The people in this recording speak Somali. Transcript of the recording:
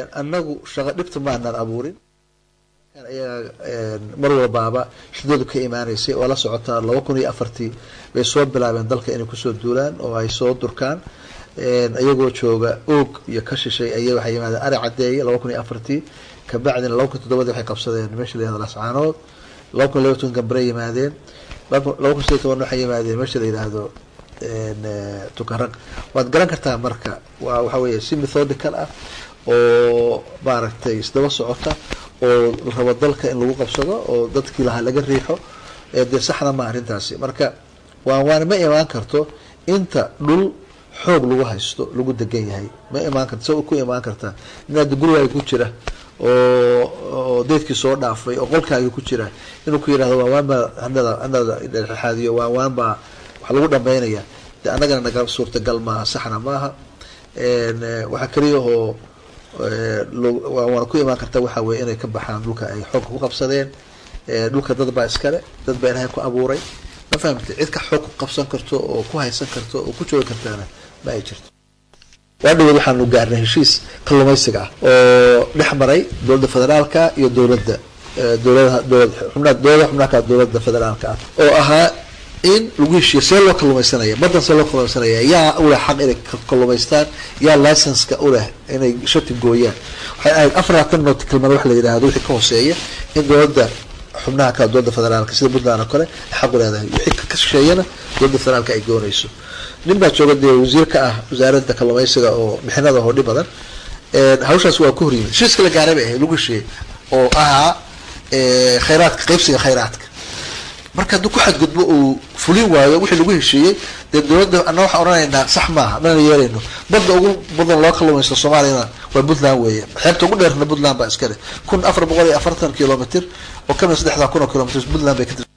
annagu shaqo dhibta maanaan abuurin ayaga mar walbaaba shidadu ka imaanaysay oo la socotaa laba kun iyo afartii bay soo bilaabeen dalka inay kusoo duulaan oo ay soo durkaan iyagoo jooga oog iyo ka shishay aya waxay yimaadeen ari cadeeye laba kun iyo afartii kabacdina laba kun toddobadii waxay qabsadeen meesha la yihahdo lascaanood laba kun laba toban gambare yimaadeen laba kun sideed toban waxay yimaadeen meesha la yidhaahdo tukaraq waad garan kartaa marka waa waxa weeye si methodical ah oo maaragtay isdaba socota oo la rabo dalka in lagu qabsado oo dadkii lahaa laga riixo dee saxna ma arrintaasi marka waan waana ma imaan karto inta dhul xoog lagu haysto lagu degan yahay ma imaan karto sa ku imaan kartaa inaad gurigaaga ku jira oo oo deedkii soo dhaafay oo qolkaagi ku jira inuu ku yihahdo waan waan baa hanada hanada dhexaadiyo waan waan baa wax lagu dhameynaya de annagana naga suurtagal maaha saxna maaha waxaa keliya oo waana ku imaan karta waxa weye inay ka baxaan dhulka ay xoogka ku qabsadeen dhulka dad baa iskale dad baa ilaahay ku abuuray ma fahamte cid ka xoog ku qabsan karto oo ku haysan karto oo ku joogi kartaana ma ay jirto waa dhaweed waxaanu gaarnay heshiis kalluumaysiga ah oo dhex maray dowladda federaalka iyo dowladda dowladaha dowlad xubnaha dowladaha xubnaha ka dowladda federaalka ah oo ahaa in lagu heshiiyo see loo kalluumaysanaya badan see loo kalluumaysanaya yaa uleh xaq inay kalluumaystaan yaa licenska uleh inay shati gooyaan waxay ahayd afaratan nautical mar wax la yidhaahdo wixii ka hooseeya in dowladda xubnaha kale dowladda federaalka sida puntland oo kale xaq u leedahay wixii ka shisheeyana dowladda federaalka ay goonayso nin baa jooga dee wasiir ka ah wasaaradda kalluumaysiga oo bixinada hodhi badan hawshaas waa ku horyimid heshiiska la gaaray bay ahayd lagu heshiiyey oo ahaa khayraadka qaybsiga khayraadka marka hadduu ku xadgudbo uu fulin waayo wixii lagu heshiiyey dee dowladda ana waxaan odhanaynaa sax maaha mana yeelayno badda ugu badan loo kalluumaysto soomaaliyana waa puntland weeye xeebta ugu dheerna puntland baa iska leh kun afar boqol iyo afartan kilomitr oo kamid saddexdaa kun oo kilomitr puntland bay ka